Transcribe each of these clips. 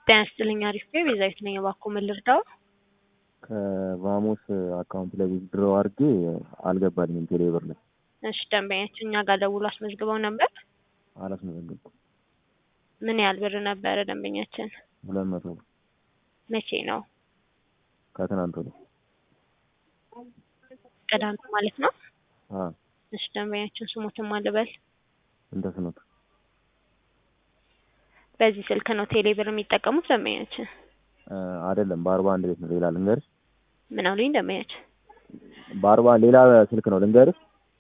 ጤና ይስጥልኝ አሪፍ ነኝ ቤዛዊት ነኝ እባክዎ ምን ልርዳዎ ከቫሞስ አካውንት ላይ ዊዝድሮው አድርጌ አልገባልኝም ቴሌ ብር ላይ እሺ ደንበኛችን እኛ ጋር ደውሎ አስመዝግበው ነበር አላስመዘገብኩም ምን ያህል ብር ነበረ ደንበኛችን ሁለት መቶ ብር መቼ ነው ከትናንት ወዲያ ቅዳሜ ማለት ነው አዎ እሺ ደንበኛችን ስሞትን ማን ልበል እንደ ስኖት በዚህ ስልክ ነው ቴሌ ብር የሚጠቀሙት ደንበኛችን አይደለም በአርባ አንድ ቤት ነው ሌላ ልንገርሽ ምን አሉኝ ደንበኛችን በአርባ ሌላ ስልክ ነው ልንገርሽ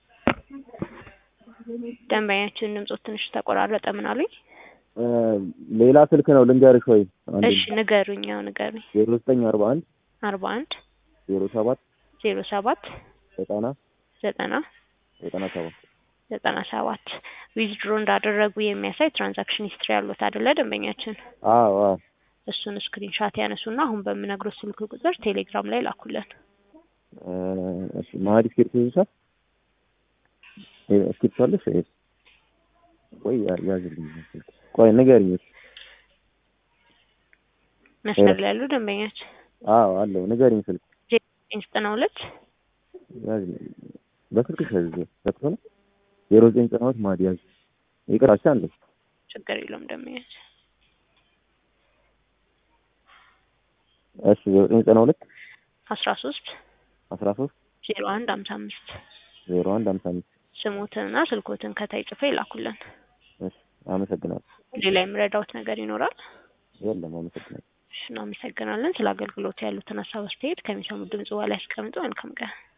ደንበኛችን ድምጾት ትንሽ ተቆራረጠ ምን አሉኝ ሌላ ስልክ ነው ልንገርሽ ወይ አንዴ እሺ ንገሩኝ ያው ንገሩኝ ዜሮ ዘጠኝ አርባ አንድ አርባ አንድ ዜሮ ሰባት ዜሮ ሰባት ዘጠና ዘጠና ዘጠና ሰባት ዘጠና ሰባት ዊዝድሮ እንዳደረጉ የሚያሳይ ትራንዛክሽን ሂስትሪ ያሉት አይደለ ደንበኛችን አዎ አዎ እሱን ስክሪንሻት ያነሱና አሁን በምነግሮት ስልክ ቁጥር ቴሌግራም ላይ ላኩልን እሺ ማህዲ እስክሪፕት ይዘሻል እስክሪፕት አለሽ ወይ ቆይ ያዝልኝ ቆይ ንገሪኝ መስመር ላይ ያሉ ደንበኛችን አዎ አለው ንገሪኝ ስልክ ዘጠኝ ዘጠና ሁለት ያዝልኝ በስልክሽ ያዝ ዘጥቶ ነው ዜሮ ዘጠኝ ዘጠና ሁለት ማህዲ ያዝ ይቅራቻ አለ ችግር የለውም ደንበኛችን እሺ ዜሮ ዘጠኝ ዘጠና ሁለት አስራ ሶስት አስራ ሶስት ዜሮ አንድ ሀምሳ አምስት ዜሮ አንድ ሀምሳ አምስት ስሞትንና ስልኮትን ከታይ ጽፎ ይላኩልን እሺ አመሰግናለሁ ሌላ የምረዳውት ነገር ይኖራል የለም አመሰግናለሁ እሺ እናመሰግናለን ስለ አገልግሎት ያሉትን ሀሳብ አስተያየት ከሚሰሙት ድምጽ በኋላ ያስቀምጡ መልካም ቀን